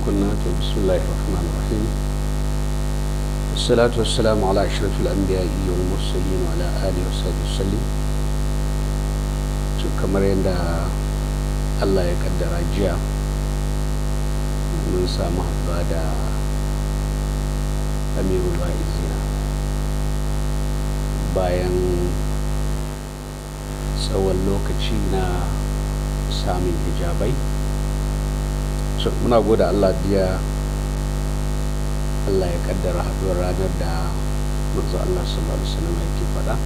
kunna to bismillahir rahmanir rahim الصلاة والسلام على أشرف الأنبياء والمرسلين وعلى آله وصحبه وسلم kamar yadda Allah ya kaddara jiya mun samu haɗuwa da amirul wa'izina bayan tsawon lokaci na samun hijabai so muna gode Allah biya Allah ya kaddara haɗuwar ranar da manzo Allah sallallahu alaihi wasallam yake faɗa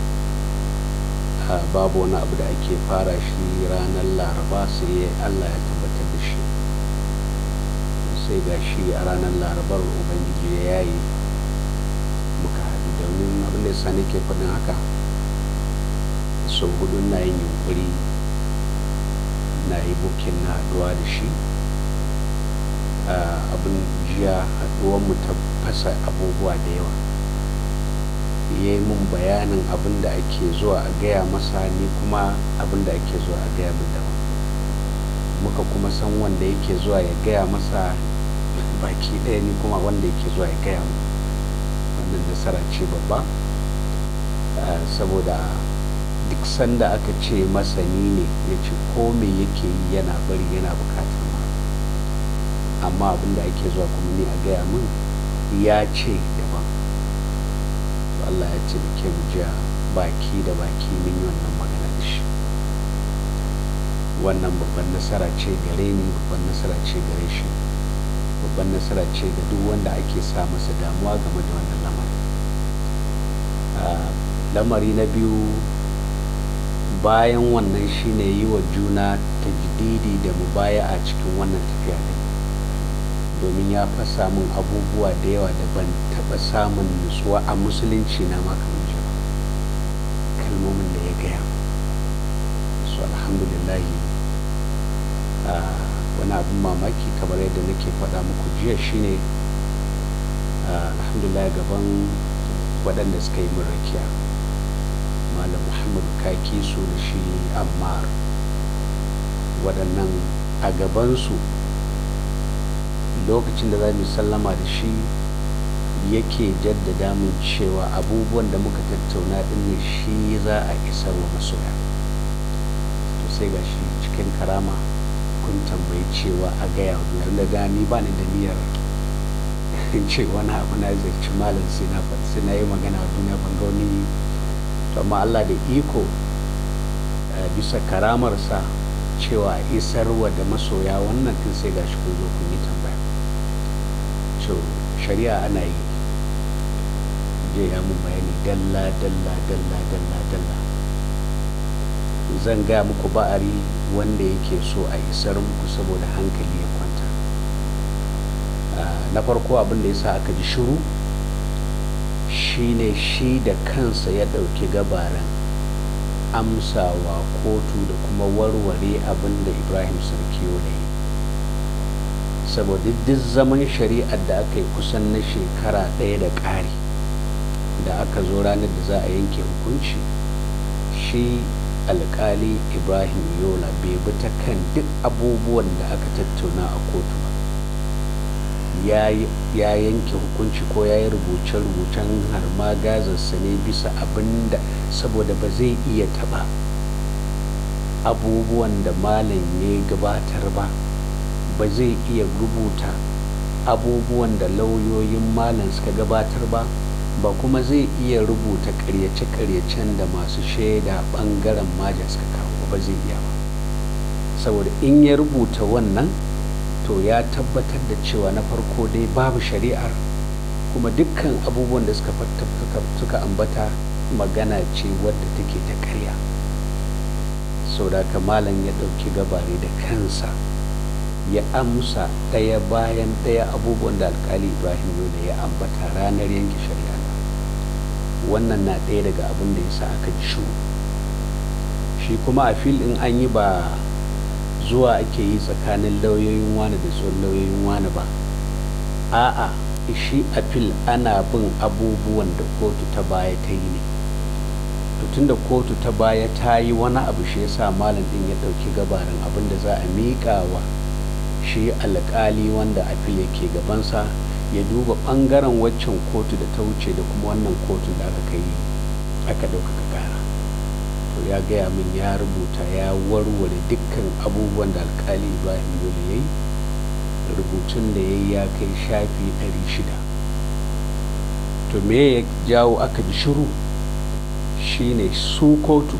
babu wani abu da ake fara shi ranar laraba sai Allah ya tabbatar da shi sai ga shi a ranar larabar ubangiji ya yayi muka haɗu domin abin da ya sa nake faɗin haka sau hudu na yin yunkuri na yi bukin na haɗuwa da shi abin jiya haɗuwanmu ta fasa abubuwa da yawa ya yi mun bayanin abin da ake zuwa a gaya masa ni kuma abin da ake zuwa a gaya min daban muka kuma san wanda yake zuwa ya gaya masa baki ɗaya ni kuma wanda yake zuwa ya gaya min wannan nasara ce babba saboda duk sanda aka ce masani ne ya ce ko me yake yi yana bari yana bukatar ma amma abin da ake zuwa kuma ni a gaya min ya ce daban Allah ya ce da mu jiya baki da baki min yi wannan magana da shi wannan babban nasara ce gare ni babban nasara ce gare shi babban nasara ce ga duk wanda ake sa masa damuwa game da wannan lamari lamari na biyu bayan wannan shine yi wa juna tajdidi da mubaya a cikin wannan tafiya ne domin ya fasa min abubuwa da yawa da ban taɓa samun nutsuwa a musulunci na makamanci ba kalmomin da ya gaya su alhamdulillahi wani abin mamaki kamar yadda nake faɗa muku jiya shine alhamdulillah gaban waɗanda suka yi min rakiya malam muhammadu kaki su da shi ammar waɗannan a gabansu lokacin da za mu sallama da shi yake jaddada mun cewa abubuwan da muka tattauna din ne shi za a isar wa masoya to sai ga shi cikin karama kun tambayi cewa a gaya wa da gani ba ni da niyyar ce wani abu na zarci malam sai na sai na yi magana a duniya ban ga wani to amma Allah da iko bisa karamarsa cewa isarwa da masoya wannan tun sai ga shi kun zo kun yi tambaya so shari'a ana yi je ya mun bayani dalla dalla dalla dalla dalla zan gaya muku ba'ari wanda yake so a isar muku saboda hankali ya kwanta na farko abin da ya sa aka ji shiru shine shi da kansa ya ɗauki gabaran amsawa kotu da kuma warware abin da ibrahim sarkiyo da yi saboda duk zaman shari'ar da aka yi kusan na shekara ɗaya da ƙari da aka zo ranar da za a yanke hukunci shi alkali ibrahim yola bai bi ta kan duk abubuwan da aka tattauna a kotu ba ya yanke hukunci ko ya yi rubuce-rubucen har ma gazarsa ne bisa abin da saboda ba zai iya taɓa abubuwan da malam ya gabatar ba ba zai iya rubuta abubuwan da lauyoyin malam suka gabatar ba ba kuma zai iya rubuta karyace-karyacen da masu shaida bangaren maja suka kawo ba zai iya ba saboda in ya rubuta wannan to ya tabbatar da cewa na farko dai babu shari'ar kuma dukkan abubuwan da suka suka ambata magana ce wadda take ta karya sau da malam ya ɗauki gabari da kansa ya amsa ɗaya bayan ɗaya abubuwan da alkali ibrahim yola ya ambata ranar yanke shari'a wannan na ɗaya daga abin da ya sa aka ji shu shi kuma a fil in an yi ba zuwa ake yi tsakanin lauyoyin wani da tsohon lauyoyin wani ba a'a shi a fil ana bin abubuwan da kotu ta baya ta yi ne tun da kotu ta baya ta yi wani abu shi yasa malam din ya ɗauki gabarin abin da za a miƙa wa shi alƙali wanda afil yake gabansa ya duba ɓangaren waccan kotu da ta wuce da kuma wannan kotun da aka kai aka ɗaukaka ƙara to ya gaya min ya rubuta ya warware dukkan abubuwan da alƙali ibrahim yola ya yi rubutun da ya yi ya kai shafi 600 to me ya jawo aka ji shiru shine su kotu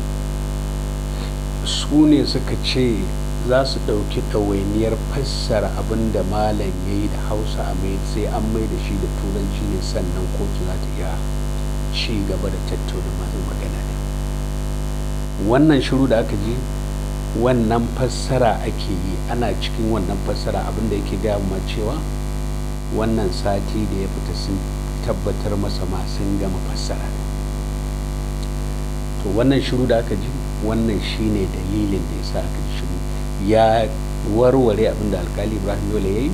su ne suka ce za su ɗauki ɗawainiyar fassara abin da malam ya yi da hausa a mai sai an mai da shi da turanci ne sannan kotu za ta iya ci gaba da tattauna masu magana da wannan shiru da aka ji wannan fassara ake yi ana cikin wannan fassara abin da yake gaya ma cewa wannan sati da ya fita sun tabbatar masa ma sun gama fassara to wannan shiru da aka ji wannan shine dalilin da ya sa aka ji shiru ya warware abin da alkali ibrahim yola ya yi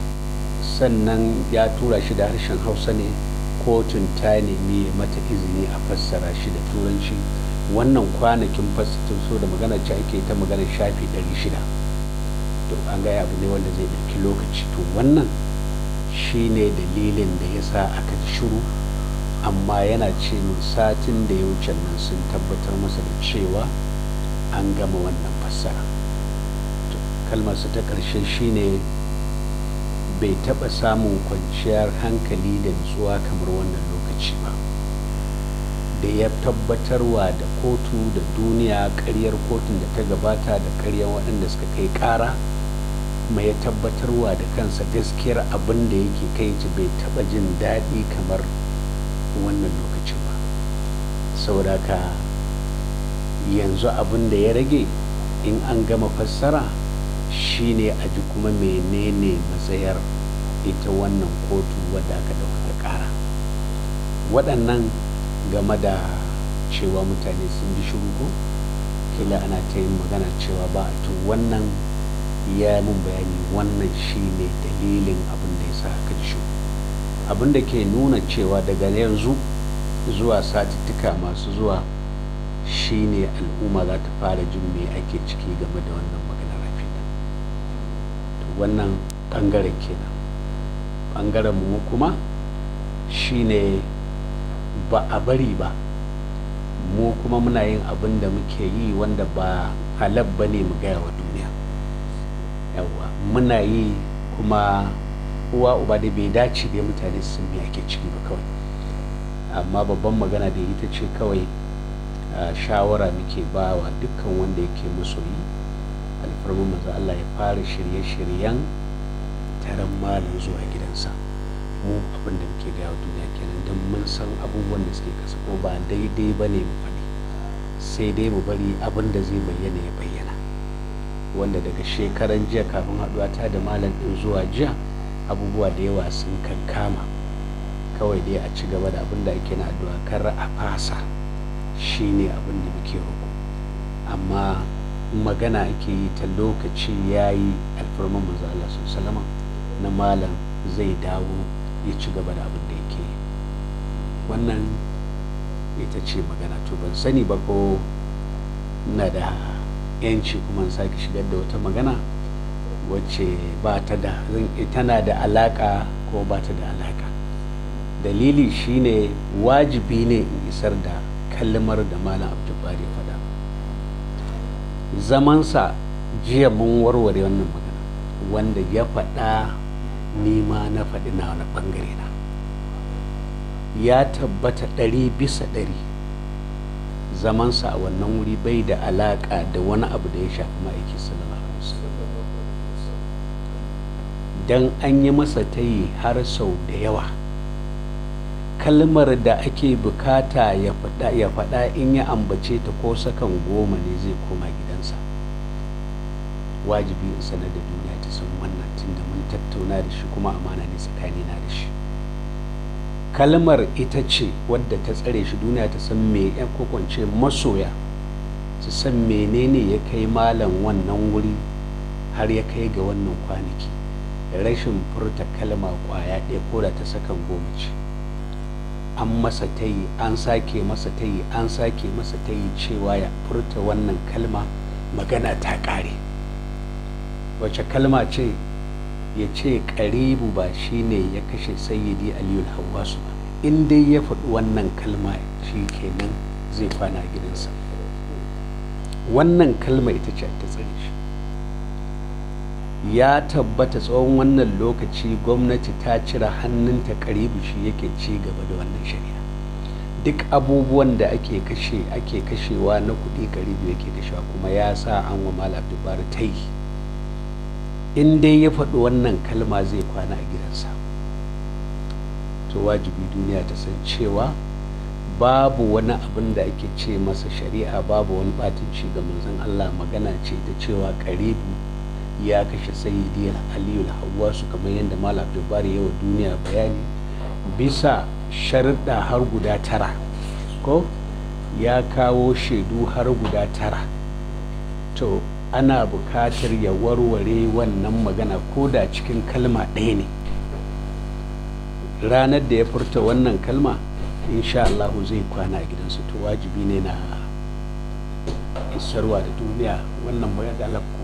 sannan ya tura shi da harshen hausa ne kotun ta nemi mata izini a fassara shi da turanci wannan kwanakin fassara so da magana ce ake ta magana shafi 600 to an gaya abu ne wanda zai ɗauki lokaci to wannan shine dalilin da ya sa aka ji shiru amma yana ce min satin da ya wuce nan sun tabbatar masa da cewa an gama wannan fassara kalmarsa ta ƙarshe shine bai taɓa samun kwanciyar hankali da nutsuwa kamar wannan lokaci ba da ya tabbatarwa da kotu da duniya ƙaryar kotun da ta gabata da ƙaryar waɗanda suka kai ƙara mai ya tabbatarwa da kansa gaskiyar abin da yake kai ci bai taɓa jin daɗi kamar wannan lokacin ba saboda ka yanzu abin da ya rage in an gama fassara shine a ji kuma menene matsayar ita wannan kotu wadda aka ɗaukaka ƙara waɗannan game da cewa mutane sun ji shiru ko kila ana ta yin magana cewa ba a to wannan ya mun bayani wannan shine dalilin abin da ya sa aka ji shiru abin da ke nuna cewa daga yanzu zuwa satittuka masu zuwa shine al'umma za ta fara jin me ake ciki game da wannan maganar rafida to wannan ɓangaren kenan ɓangaren mu kuma shine ba a bari ba mu kuma muna yin abin da muke yi wanda ba halab ba ne mu gaya wa duniya yawa muna yi kuma uwa uba da bai dace da mutane sun me ake ciki ba kawai amma babban magana da ita ce kawai shawara muke ba wa dukkan wanda yake masoyi alfarmin maza Allah ya fara shirye-shiryen taron malam zuwa gidansa mu abin da muke gaya wa duniya kenan don mun san abubuwan da suke kasa ko ba daidai ba ne mu faɗi sai dai mu bari abin da zai bayyana ya bayyana wanda daga shekaran jiya kafin haɗuwa ta da malam ɗin zuwa jiya abubuwa da yawa sun kankama kawai dai a ci gaba da abin da ake na addu'a kar a fasa shine abin da muke roƙo amma magana ake yi ta lokaci ya yi alfarman manzo Allah salama na malam zai dawo ya ci gaba da abin da yake yi wannan ita ce magana to ban sani ba ko na da yanci kuma sake shigar da wata magana wacce ba ta da tana da alaka ko ba ta da alaka dalili shine wajibi ne in isar da kalmar da malam abdulbari faɗa zamansa jiya mun warware wannan magana wanda ya faɗa nima na faɗi na wani ɓangare na ya tabbata ɗari bisa ɗari zamansa a wannan wuri bai da alaƙa da wani abu da ya shafi ma'aiki sallallahu alaihi wasallam dan an yi masa ta yi har sau da yawa kalmar da ake bukata ya faɗa ya faɗa in ya ambace ta ko sakan goma ne zai koma gidansa wajibi in sanar da duniya ta san wannan tunda mun tattauna da shi kuma amana ne tsakanina da shi kalmar ita ce wadda ta tsare shi duniya ta san me ya kokwance masoya su san menene ya kai malam wannan wuri har ya kai ga wannan kwanaki rashin furta kalma kwaya ɗaya ko da ta sakan goma ce an masa ta yi an sake masa ta yi an sake masa ta yi cewa ya furta wannan kalma magana ta ƙare wace kalma ce ya ce karibu ba shine ya kashe sayyidi aliyu hawasu ba in dai ya faɗi wannan kalma shi kenan zai kwana gidansa wannan kalma ita ce ta tsare shi ya tabbata tsawon wannan lokaci gwamnati ta cire hannunta karibu shi yake ci gaba da wannan shari'a duk abubuwan da ake kashe ake kashewa na kuɗi karibu yake kashewa kuma ya sa an wa malam dubar ta yi in dai ya faɗi wannan kalma zai kwana a gidansa to wajibi duniya ta san cewa babu wani abin da ake ce masa shari'a babu wani batunci ga manzon Allah magana ce ta cewa karibu ya kashe sayyidi aliyu hawasu kamar yadda malam dubari yawa duniya bayani bisa sharuɗa har guda tara ko ya kawo shaidu har guda tara to ana bukatar ya warware wannan magana ko da cikin kalma ɗaya ne ranar da ya furta wannan kalma insha Allah zai kwana a gidansu to wajibi ne na isarwa da duniya wannan bayan da kuma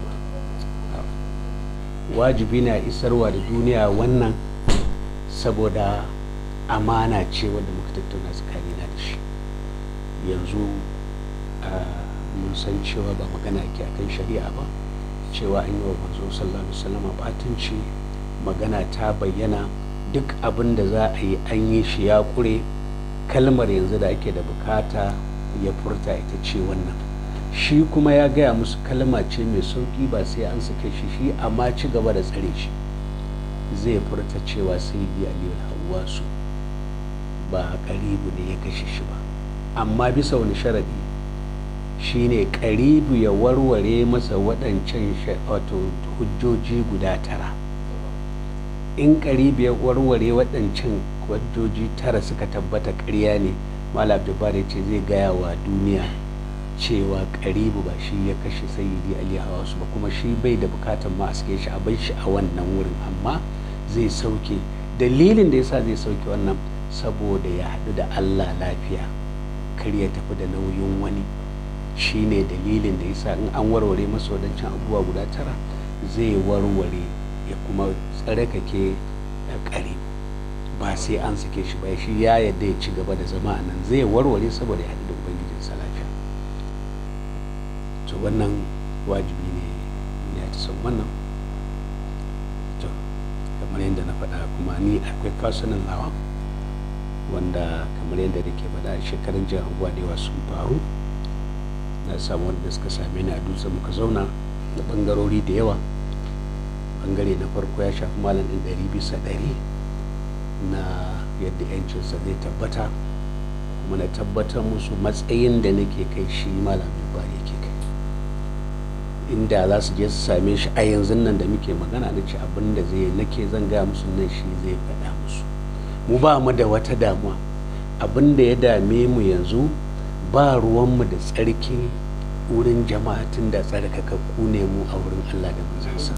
wajibi na isarwa da duniya wannan saboda amana ce wanda muka tattauna tsakanina da shi yanzu mun san cewa ba magana ke akan shari'a ba cewa an yi wa manzo sallallahu alaihi wasallam batunci magana ta bayyana duk abin da za a yi an yi shi ya kure kalmar yanzu da ake da bukata ya furta ita ce wannan shi kuma ya gaya musu kalma ce mai sauki ba sai an sake shi shi amma ci gaba da tsare shi zai furta cewa sai yi aliyu hawasu ba karibu ne ya kashe shi ba amma bisa wani sharadi shine karibu ya warware masa waɗancan wato hujjoji guda tara in karibu ya warware waɗancan hujjoji tara suka tabbata ƙarya ne malam jabbar ce zai gaya wa duniya cewa karibu ba shi ya kashe sayyidi ali hawasu ba kuma shi bai da bukatan ma a shi a bai shi a wannan wurin amma zai sauke dalilin da yasa zai sauke wannan saboda ya haɗu da allah lafiya kar ya tafi da nauyin wani shine dalilin da yasa in an warware masa wadancan abubuwa guda tara zai warware ya kuma tsarkake kare ba sai an sake shi ba shi ya yadda ya ci gaba da zama a nan zai warware saboda ya haɗu da ubangijinsa lafiya to wannan wajibi ne ya ta san wannan to kamar yadda na faɗa kuma ni akwai kasuwanin nawa wanda kamar yadda da ke faɗa shekarun jiya abubuwa da yawa sun faru na samu wanda suka same ni a dutse muka zauna da bangarori da yawa bangare na farko ya shafi malam ɗin ɗari bisa ɗari na yadda yancinsa zai tabbata kuma na tabbatar musu matsayin da nake kai shi malam bari yake kai inda za su je su same shi a yanzu nan da muke magana na ce abin da zai nake zan gaya musu nan shi zai faɗa musu mu ba mu da wata damuwa abin da ya dame mu yanzu ba ruwanmu da tsarki wurin jama'a tun da tsarkakakku ne mu a wurin Allah da manzansa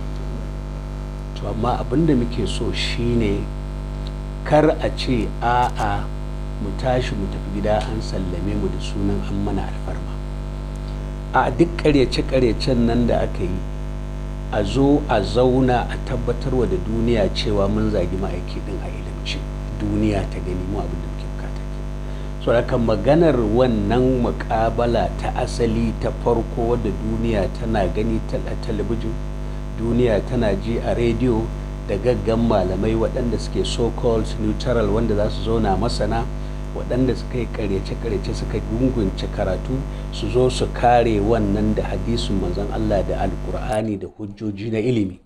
to amma abin da muke so shine kar a ce a'a mu tashi mu tafi gida an sallame mu da sunan an mana alfarma a duk karyace-karyacen nan da aka yi a zo a zauna a tabbatarwa da duniya cewa mun zagi ma'aiki din a ilimci duniya ta gani mu abin da muke bukata ke so haka maganar wannan mukabala ta asali ta farko wadda duniya tana gani ta talabijin duniya tana ji a rediyo da gaggan malamai waɗanda suke so-called neutral wanda za su zauna masana waɗanda suka yi karyace-karyace suka gungunce karatu su zo su kare wannan da hadisin manzon Allah da alkur'ani da hujjoji na ilimi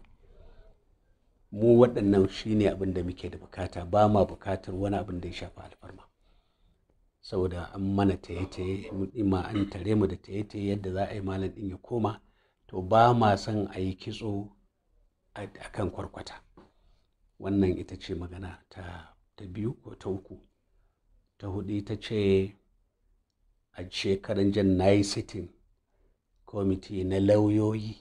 mu waɗannan shine abin da muke da bukata ba ma bukatar wani abin da ya shafi alfarma saboda an mana taye-taye ma an tare mu da taye-taye yadda za a yi malam ɗin ya koma to ba ma son a yi kitso a kan kwarkwata wannan ita ce magana ta biyu ko ta uku ta hudu ita ce a shekaran jan na yi sitin kwamiti na lauyoyi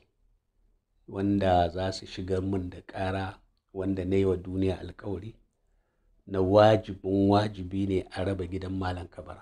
wanda za su shigar min da ƙara wanda na yi wa duniya alkawari na wajibin wajibi ne a raba gidan malam kabara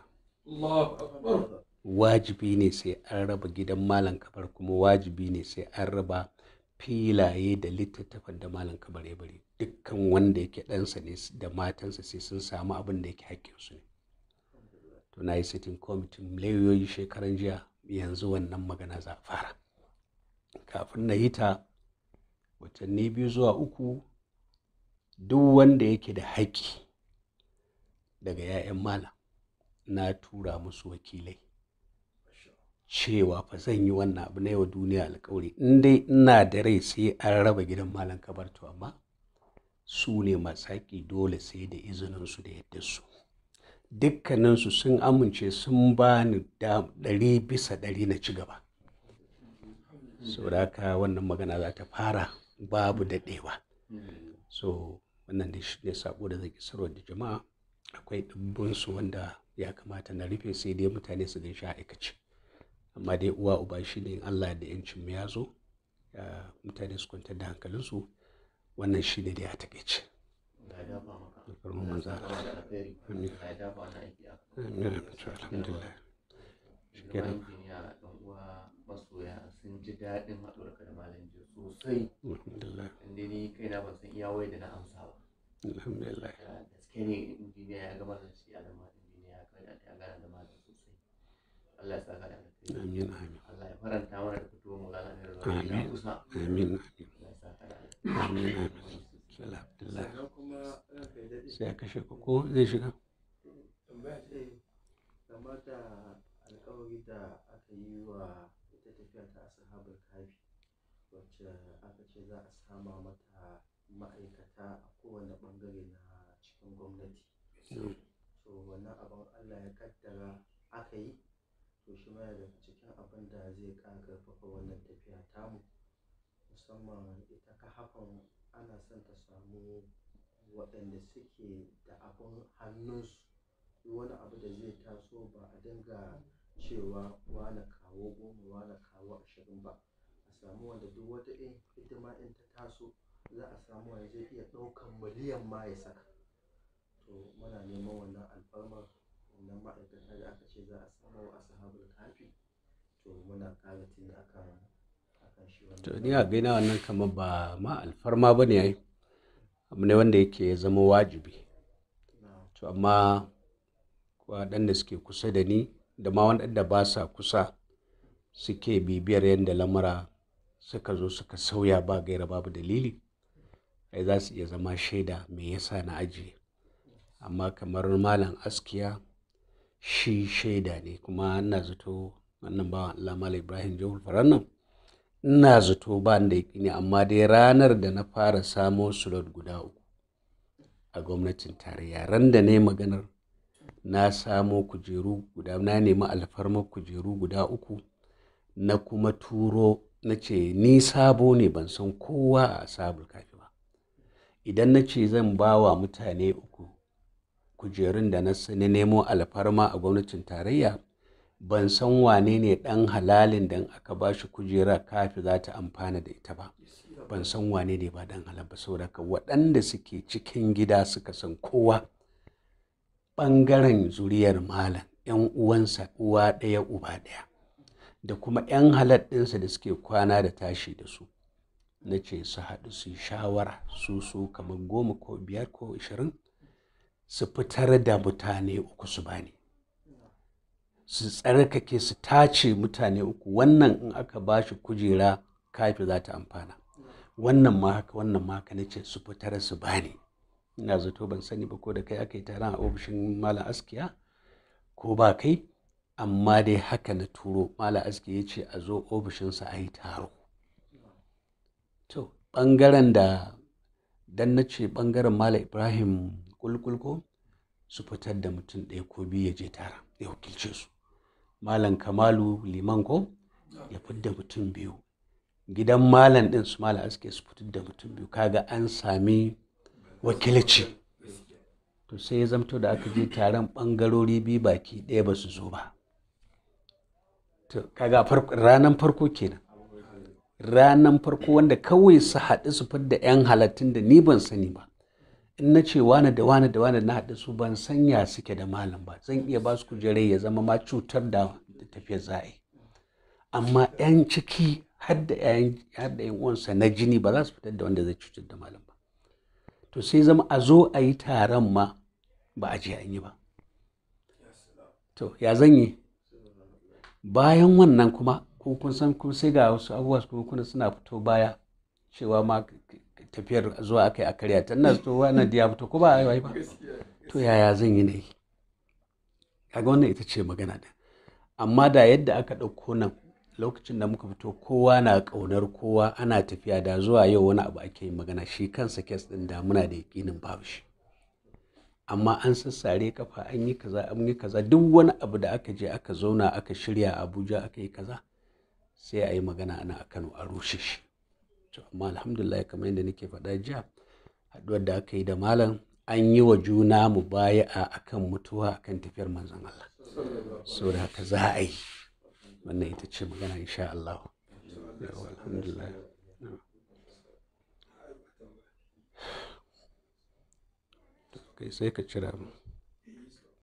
wajibi ne sai an raba gidan malam kabar kuma wajibi ne sai an raba filaye da littattafan da malam kabar ya bari dukkan wanda yake ɗansa ne da matansa sai sun samu abin da yake haƙƙinsu ne to na yi sitin kwamitin lauyoyi shekaran jiya yanzu wannan magana za a fara kafin na yi ta watanni biyu zuwa uku duk wanda yake da haƙƙi daga 'ya'yan malam na tura musu wakilai cewa fa zan yi wannan abu na yau duniya alkawari in dai ina da rai sai an raba gidan malam kabarto amma su ne masu haƙƙi dole sai da izininsu da yadda su dukkaninsu sun amince sun ba ni ɗari bisa ɗari na ci gaba saboda haka wannan magana za ta fara babu daɗewa so wannan da shi ne sako da zai isarwa da jama'a akwai ɗumbinsu wanda ya kamata na rufe sai dai mutane su gan shi aikace amma dai uwa uba shi ne allah da yancin mu ya zo mutane su kwantar da hankalinsu wannan shi ne da ya taƙaice masoya sun ji daɗin haɗuwarka da malam jiya sosai inda ni kaina ban san iya wai da na amsa ba alhamdulillah gaske ne injiniya ya gama da shi alama injiniya ya kada ya gana da malam sosai Allah ya saka da alkhairi amin amin Allah ya faranta mana da fitowar mu gana da zuwa ya kusa amin Allah ya saka da amin amin alhamdulillah sai a kashe ku ko zai shiga tambaya ce game da alkawari da aka yi wa ita tafiya ta ashabul kafi wacce aka ce za a sama mata ma'aikata a kowane bangare na cikin gwamnati so wannan abin allah ya kaddara aka yi to shi ma daga cikin abin da zai ƙara ƙarfafa wannan tafiya tamu musamman ita ka hafan ana son ta samu waɗanda suke da abin hannunsu duk wani abu da zai taso ba a dinga cewa wane kawo goma wane kawo ashirin ba a samu wanda duk wata in hidima in ta taso za a samu wanda zai iya ɗaukan miliyan ma ya saka to muna neman wannan alfarmar wannan ma'aikata da aka ce za a samu a sahabul kafi to muna ƙara tuni akan akan shi to wannan ni a gaina wannan kamar ba ma alfarma ba ne ai abu ne wanda yake zama wajibi na to amma waɗanda suke kusa da ni da ma waɗanda ba sa kusa suke bibiyar yadda lamura suka zo suka sauya ba gaira babu dalili ai za su iya zama shaida me yasa na ajiye amma kamar malam askiya shi shaida ne kuma ina zato wannan bawan Allah malam Ibrahim Jahul Farannan ina zato ba ni da ne amma dai ranar da na fara samo slot guda uku a gwamnatin tarayya ran da ne maganar na samo kujeru guda na nemi alfarmar kujeru guda uku na kuma turo na ce ni sabo ne ban san kowa a sabul kafi ba idan na ce zan ba wa mutane uku kujerun da na s- na nemo alfarma a gwamnatin tarayya ban san wane ne ɗan halalin da in aka ba shi kujera kafi za ta amfana da ita ba ban san wane ne ba dan halal ba saboda haka waɗanda suke cikin gida suka san kowa ɓangaren zuriyar malam ‘yan uwansa uwa ɗaya uba ɗaya da kuma ‘yan halal ɗinsa da suke kwana da tashi da su na ce su haɗu su yi shawara su su kamar goma ko biyar ko ashirin su fitar da mutane uku su bani su tsarkake su tace mutane uku wannan in aka ba shi kujera kafi za ta amfana wannan ma haka wannan ma haka nace su fitar su bani ina zato ban sani ba ko da kai aka yi taron a ofishin malam askiya ko ba kai amma dai haka na turo malam askiya ya ce a zo ofishinsa a yi taro to ɓangaren da dan na ce ɓangaren malam ibrahim kulkulko su fitar da mutum ɗaya ko biyu ya je tara ya wakilce su malam kamalu liman ko ya fidda mutum biyu gidan malam ɗin su malam aske su fitar da mutum biyu kaga an sami wakilci to sai ya zamto da aka je taron ɓangarori biyu baki ɗaya ba su zo ba to kaga ranar farko kenan ranar farko wanda kawai su haɗu su fidda 'yan halattun da ni ban sani ba in na ce wane da wane da wane na haɗu su ban sanya suke da malam ba zan iya ba su kujerai ya zama ma cutar da tafiyar za'a amma 'yan ciki har da yan uwansa na jini ba za su fitar da wanda zai cutar da malam ba to sai zama a zo a yi taron ma ba a je an yi ba to ya zan yi bayan wannan kuma ko kun san kun sai ga wasu abubuwa su kuma suna fito baya cewa ma tafiyar zuwa aka yi a karya ta ina so wannan ya fito ko ba a yi ba to yaya zan yi ne kaga wannan ita ce magana da amma da yadda aka ɗauko nan lokacin da muka fito kowa na ƙaunar kowa ana tafiya da zuwa yau wani abu ake yin magana shi kansa kes ɗin da muna da yaƙinin babu shi amma an sassare kafa an yi kaza an yi kaza duk wani abu da aka je aka zauna aka shirya a abuja aka yi kaza sai a yi magana ana a kano a rushe shi to amma alhamdulillah kamar yadda nake faɗa jiya haɗuwar da aka yi da malam an yi wa juna mu baya a akan mutuwa akan tafiyar manzon Allah so da haka za a yi wannan ita ce magana insha Allah alhamdulillah kai sai ka cira mu